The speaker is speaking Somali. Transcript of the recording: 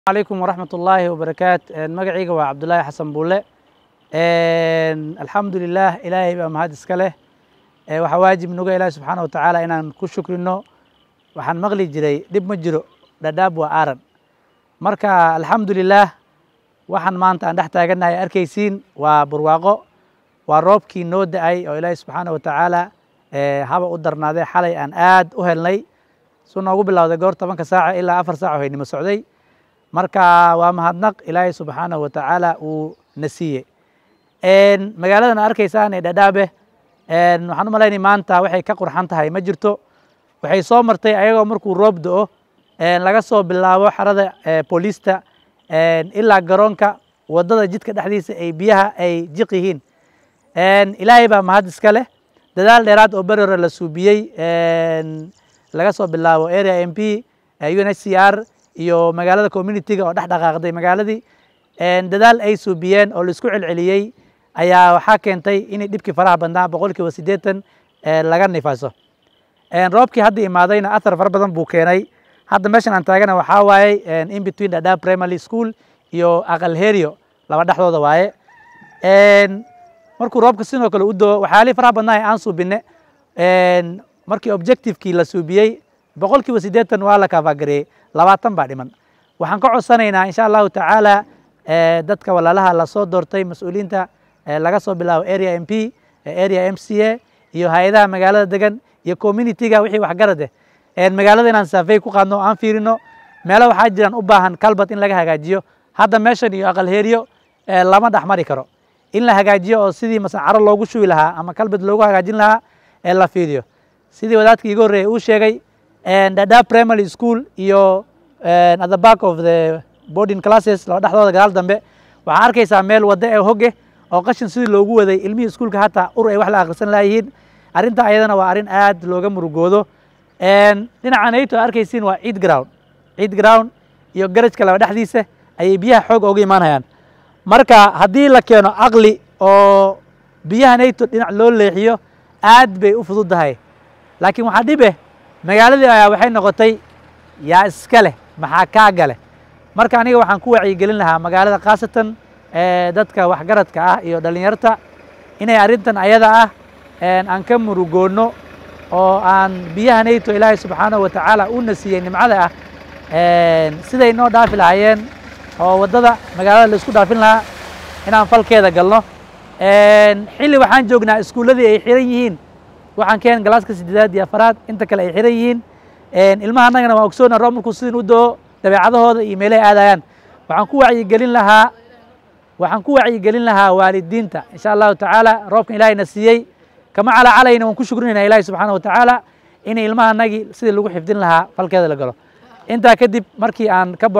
عليكم ورحمة الله وبركاته magacayga waa cabdulaahi xasan buule alxamdu lilah ilaahay baa mahad iska leh waxaa waajib nuga ilaahi subxaana watacaala inaan ku shukrino waxaan maqli jiray dhib ma jiro dhadhaab waa aaran marka alxamdu lilah waxaan maanta aan dhex taagannahay arkaysiin waa barwaaqo waa roobkii noo da-ay oo ilaahi subxaana watacaala haba u darnaadee xalay aan aad u helnay su noogu bilowday goor tobanka saaca ilaa afar saac oo haynimo socday marka waa mahadnaq ilaahay subxaanahu watacaala uu na siiyey magaaladan arkaysaan ee dhadhaabe waxaan u malaynay maanta waxay ka qurxan tahay ma jirto waxay soo martay ayagoo markuu roob do-o laga soo bilaabo xarada booliista ilaa garoonka waddada jidka dhexdiisa ay biyaha ay jiq yihiin ilaahay baa mahad iska leh dadaal dheeraad oo beri hore la suubiyey laga soo bilaabo area m p un h c r iyo magaalada communitiga oo dhex dhaqaaqday magaaladii dadaal ay suubiyeen oo laisku celceliyey ayaa waxaa keentay inay dhibkii faraha badnaa boqol kiiba siddeetan laga nifaaso roobkii hadda imaadayna athar fara badan buu keenay hadda meeshan aan taagana waxaa waaye in between dhadhaab primary school iyo aqal herio laba dhexdooda waaye markuu roobka sidoo kale u doo waxyaalihii faraha badnaa ee aan suubine markii objectivekii la suubiyey boqol kiiba siddeetan waa la kaafagareeyey labaatan baa dhiman waxaan ka codsanaynaa insha allahu tacaala dadka walaalaha lasoo doortay mas-uuliyiinta laga soo bilaabo area m p area m c a iyo hay-adaha magaalada degan iyo communitiga wixii waxgarad eh magaalada inaan saafey ku qaadno o aan fiirino meelo waxaa jiraan u baahan kalbad in laga hagaajiyo hadda meeshan iyo aqal heeriyo lama dhex mari karo in la hagaajiyo oo sidii masacaro loogu shubi lahaa ama kalbad loogu hagaajin lahaa ee la fiidiyo sidii wadaadkii iga horreeyay uu sheegay dhadhaab primary school iyo at the back of the boarding classes laba dhexdooda gadaal dambe waxaa arkaysaa meel waddo ee hoge oo qashin sidii loogu waday ilmihii iskuulka hataa ur ay wax la akhrisan laayihiin arrinta ayadana waa arrin aad looga murugoodo dhinaca nayto arkaysiin waa ciid ground ciid ground iyo garajka laba dhexdiisa ayay biyaha xoog ooga imaanayaan marka haddii la keeno aqli oo biyaha nayto dhinac loo leexiyo aad bay u fududdahay laakiin waxaa dhibe magaaladii ayaa waxay noqotay yaa iska leh maxaa kaaga leh marka aniga waxaan ku wacyigelin lahaa magaalada khaasatan dadka waxgaradka ah iyo dhallinyarta inay arrintan ayada ah aan ka murugoonno oo aan biyaha nayto ilaahay subxaanahu watacaala uuna siiyey nimcada ah siday noo dhaafi lahaayeen oo waddada magaalada la isku dhaafin lahaa inaan falkeeda galno xilli waxaan joognaa iskuulladii ay xiran yihiin waxaan keen galaaska sideedaad iyo afaraad inta kale ay xiran yihiin ilmaha annagana waan ogsoona roob markuu sidin u doo dabeecadahooda iyo meelahay aadayaan waxaan ku wacyigelin lahaa waxaan ku wacyigelin lahaa waalidiinta insha allahu tacaala roobkan ilaahayna siiyey kama calacalayna waan ku shukrinayna ilahi subxaana watacaala inay ilmaha annagii sidii lagu xifdin lahaa falkeeda la galo intaa kadib markii aan ka